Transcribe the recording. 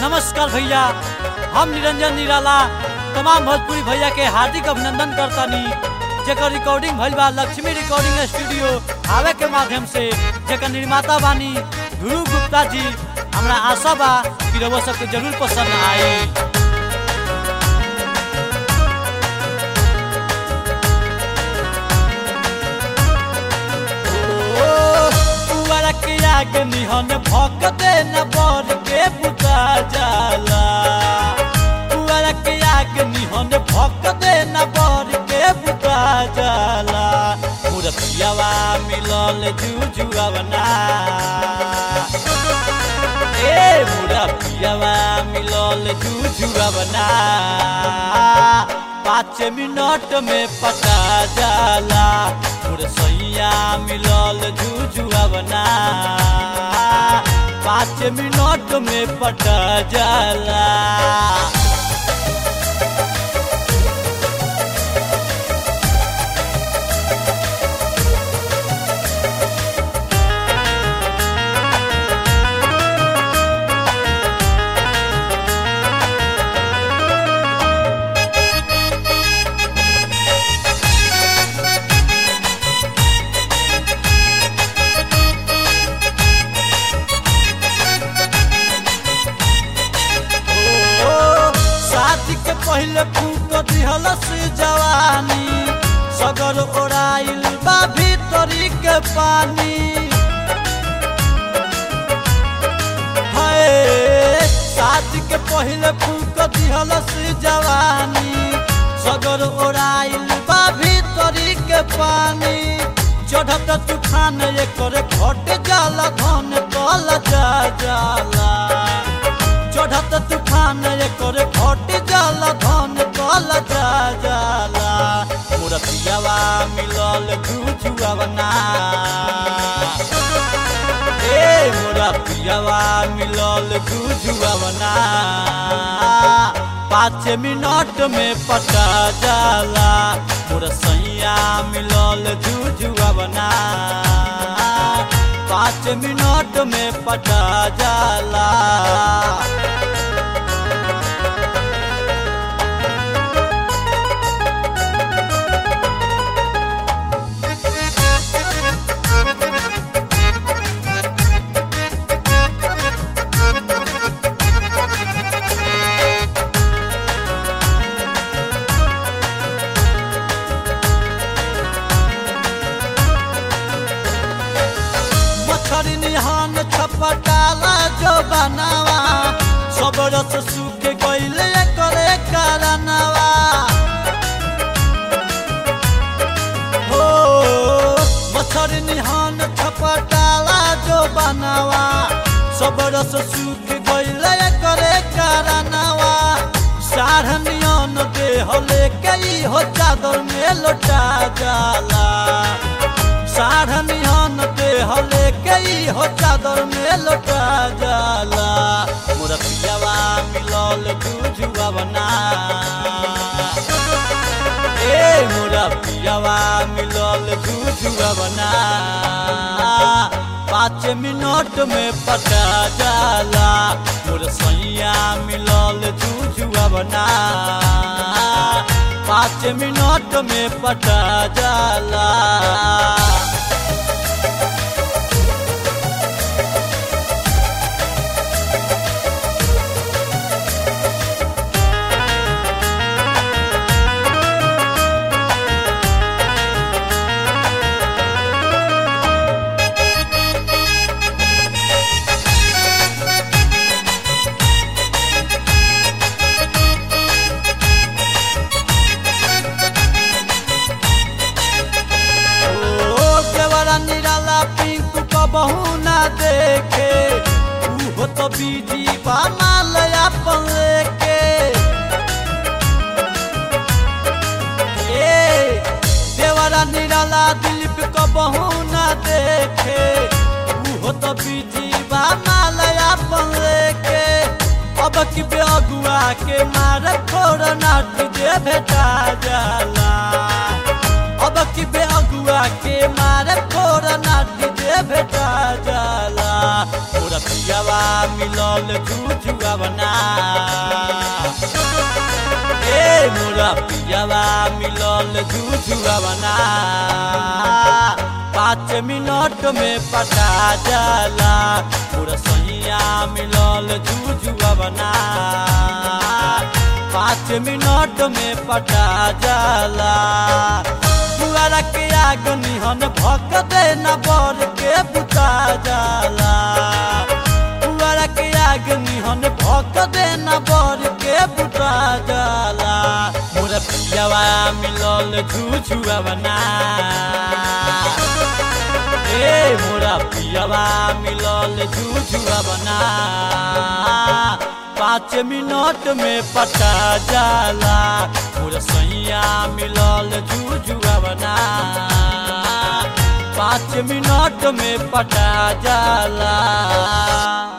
नमस्कार भैया हम निरंजन निराला तमाम भोजपुरी भैया के हार्दिक अभिनंदन करतानी जेकर रिकॉर्डिंग भइल बा लक्ष्मी रिकॉर्डिंग स्टूडियो आवे के माध्यम से जेकर निर्माता बानी ध्रुव गुप्ता जी हमरा आशा बा कि रउआ सबके जरूर पसंद आई पुअरा के आग निहन भक दे न बर के बुता जाला पुअरा के आग निहन भक दे न बर के बुता जाला मुरतियावा मिलल जुजुआवना ए मुरतियावा मिलल जुजुआवना पाँच मिनट में पटा जाला मुरसैया मिलल जुजुआवना पाँच मिनट में पटा जाला ओ, शादी के पहले फूक दिहल से जवानी सगर ओराइल बा भीतरी के पानी हाय शादी के पहले फूक दिहल से जवानी सगर ओराइल बा भीतरी के पानी चढ़त तूफान एकर घट जाला धन कल जा जाला चढ़त तूफान एकर घट जाला धन कल जा जाला मुरतियावा मिलल जुजुआवना ए मुरतियावा मिलल जुजुआवना पाँच मिनट में पटा जाला मुरसैया मिलल जुजुआवना पाँच मिनट में पटा जाला मछरी निहान छपटाला जो बनावा सब रस सूख गईले करे कारनावा हो मछरी निहान छपटाला जो बनावा सब रस सूख गईले करे कारनावा साढ़नियन देह लेके ई हो चादर में लौटा जाला साढ़नियन देह लेके ई हो चादर में लौटा जाला मुरतियावा मिलल जुजुआवना ए मुरतियावा मिलल जुजुआवना पाँच मिनट में पटा जाला मुरसैया मिलल जुजुआवना पाँच मिनट में पटा जाला ओ केवड़ा निराला पिंकू को बहू ना देखे उहो तो बीजी बामाल अपन लेके ए देवरा निराला दिलीप को बहू ना देखे उहो तो बीजी बामाल अपन लेके अब की बेअगुआ के मार खोर नाट दे भेटा जाला अब की बेअगुआ के मार खोर नाट दे भेटा जाला पूरा पियावा मिलल जुजुआ जुआवना ए मोरा पियावा मिलल जुजुआवना पाँच मिनट में पटा जाला मोरा सैया मिलल जुजुआवना पाँच मिनट में पटा जाला पुआरा के आग निहन भक दे न बर के बुता जाला पुआरा के आग निहन भक दे न बर के बुता जाला मोरा पियावा मिलल झूझुआ बना ए मोरा पियावा मिलल झूझुआ बना पाँच मिनट में पटा जाला मोरा सैया मिलल झूझुआ बना पाँच मिनट में पटा जाला